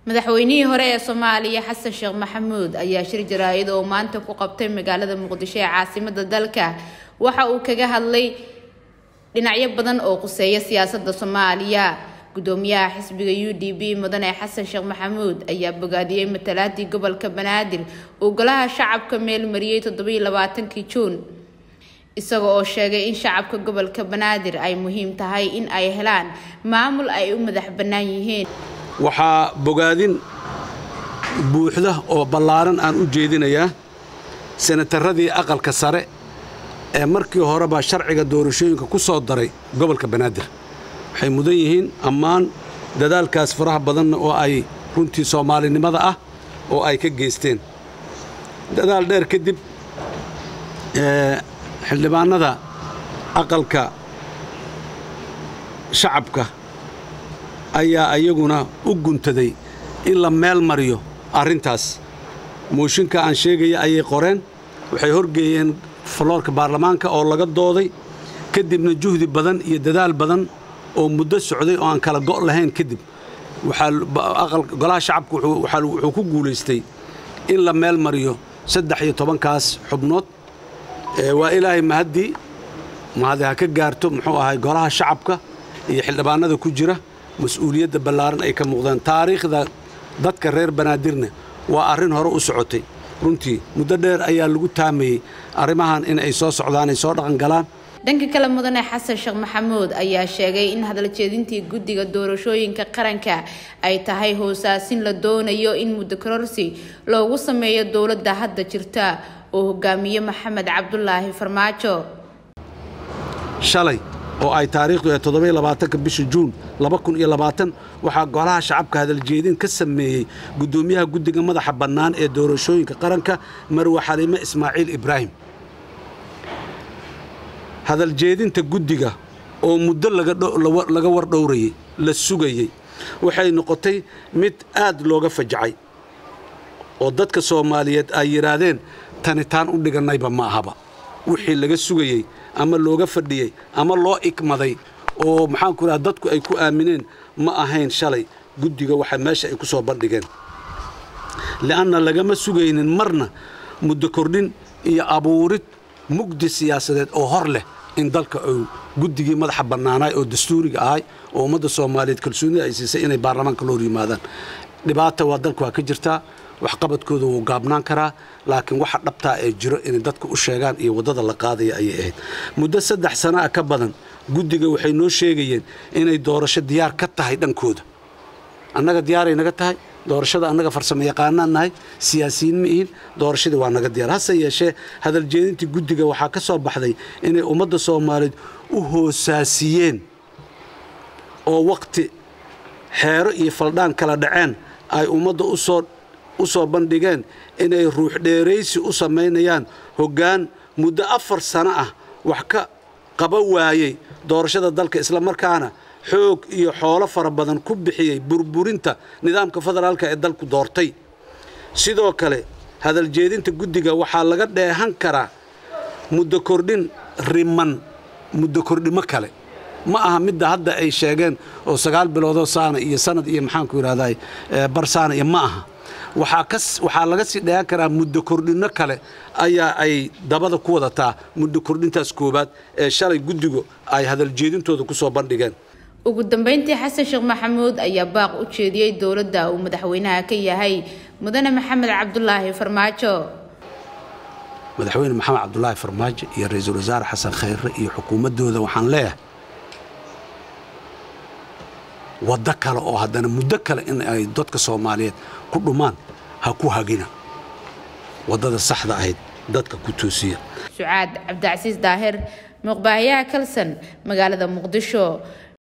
madaxweynihii hore ee soomaaliya xasan sheekh maxamuud ayaa shir jaraa'id oo maanta ku qabtay magaalada muqdisho ee caasimada dalka waxa uu kaga hadlay dhinacyo badan oo quseeya siyaasada soomaaliya gudoomiyaha xisbiga u d b mudane xasan sheekh maxamuud ayaa bogaadiyey matalaadii gobolka banaadir uu golaha shacabka meel mariyey toddobiiy labaatankii juun isaga oo sheegay in shacabka gobolka banaadir ay muhiim tahay in ay helaan maamul ay u madax bannaan yihiin waxaa bogaadin buuxda oo ballaaran aan u jeedinayaa senataradii aqalka sare ee markii horeba sharciga doorashooyinka ku soo daray gobolka banaadir waxay mudan yihiin ammaan dadaalkaas faraha badanna oo ay runtii soomaalinimada ah oo ay ka geysteen dadaal dheer kadib xildhibaannada aqalka shacabka ayaa iyaguna u guntaday in la meel mariyo arrintaas mooshinka aan sheegaya ayay qoreen waxay horgeeyeen faloorka baarlamaanka oo laga dooday kadibna juhdi badan iyo dadaal badan oo muddo socday oo aan kala go' lahayn kadib golaha shacabka wuxuu ku guulaystay in la meel mariyo saddex iyo tobankaas xubnood waa ilaahay mahaddii mahadi ha ka gaarto muxuu ahay golaha shacabka iyo xildhibaanada ku jira mas-uuliyadda ballaaran ay ka muuqdaan taariikhda dadka reer banaadirna waa arrin hore u socotay runtii muddo dheer ayaa lagu taamayey arrimahan in ay soo socdaan ay soo dhaqan galaan dhanka kale mudane xasan sheekh maxamuud ayaa sheegay in hadaljeedintii guddiga doorashooyinka qaranka ay tahay hoosaasin la doonayo in muddo kororsi loogu sameeyo dowladda hadda jirta oo hogaamiye maxamed cabdulaahi farmaajo shalay oo ay taariikhdu ee toddobiyo labaatanka bisha juun laba kun iyo labaatan waxaa golaha shacabka hadaljeedin ka sameeyey guddoomiyaha guddiga madaxa bannaan ee doorashooyinka qaranka marwe xaliime ismaaciil ibraahim hadaljeedinta guddiga oo muddo laga wardhowrayey la sugayey waxay noqotay mid aad looga fajacay oo dadka soomaaliyeed ay yidhaahdeen tanitaan u dhigannayba ma ahaba wixii laga sugayey ama looga fadhiyey ama loo ikmaday oo maxaanku idhaha dadku ay ku aamineen ma ahayn shalay guddiga waxa meesha ay ku soo bandhigeen li'anna lagama sugaynin marna muddo kordhin iyo abuurid mugdi siyaasadeed oo hor leh in dalka uu guddigii madaxa bannaanaay oo dastuuriga ahay oo ummadda soomaaliyeed kalsoonida ay siisay inay baarlamaanka la hor yimaadaan dhibaata waa dalka waa ka jirtaa waxqabadkooda wuu gaabnaan karaa laakiin waxa dhabtaa ee jiro inay dadka u sheegaan iyo waddada la qaadaya ayay ahayd muddo saddex sana a ka badan guddiga waxay noo sheegayeen inay doorasho diyaar ka tahay dhankooda annaga diyaaray naga tahay doorashada annaga farsamo yaqaanaan nahay siyaasiyiin ma ihin doorashadii waa naga diyaar hase yeeshee hadaljeedintii guddiga waxaa ka soo baxday inay ummadda soomaaliyeed u hoosaasiyeen oo wakhti xeero iyo faldhaan kala dhaceen ay ummadda usoo u soo bandhigeen inay ruux dheeraysi u samaynayaan hoggaan muddo afar sano ah wax ka qaba waayey doorashada dalka islamarkaana xoog iyo xoolo fara badan ku bixiyey burburinta nidaamka federaalka ee dalku doortay sidoo kale hadaljeedinta guddiga waxaa laga dheehan karaa muddo kordhin riman muddo kordhimo kale ma aha midda hadda ay sheegeen oo sagaal biloodoo saana iyo sanad iyo maxaanku yidhahdaa bar saana iyo ma aha waxaa laga sii dheehan karaa muddo kordhinno kale ayaa ay dabada ku wadataa muddo kordhintaas koowaad ee shalay guddigu ay hadaljeedintooda ku soo bandhigeen ugu dambeyntii xasan sheekh maxamuud ayaa baaq u jeediyey dowladda uu madaxweynaha ka yahay mudane maxamed cabdulaahi farmaajo madaxweyne maxamed cabdulaahi farmaajo iyo ra-iisul wasaare xasan khayre iyo xukuumaddooda waxaan leeyahay waddo kale oo haddana muddo kale in ay dadka soomaaliyeed ku dhumaan ha ku hagina waddada saxda ahayd dadka ku toosiya sucaad cabdicasiis daahir muuqbaahayaha kalsan magaalada muqdisho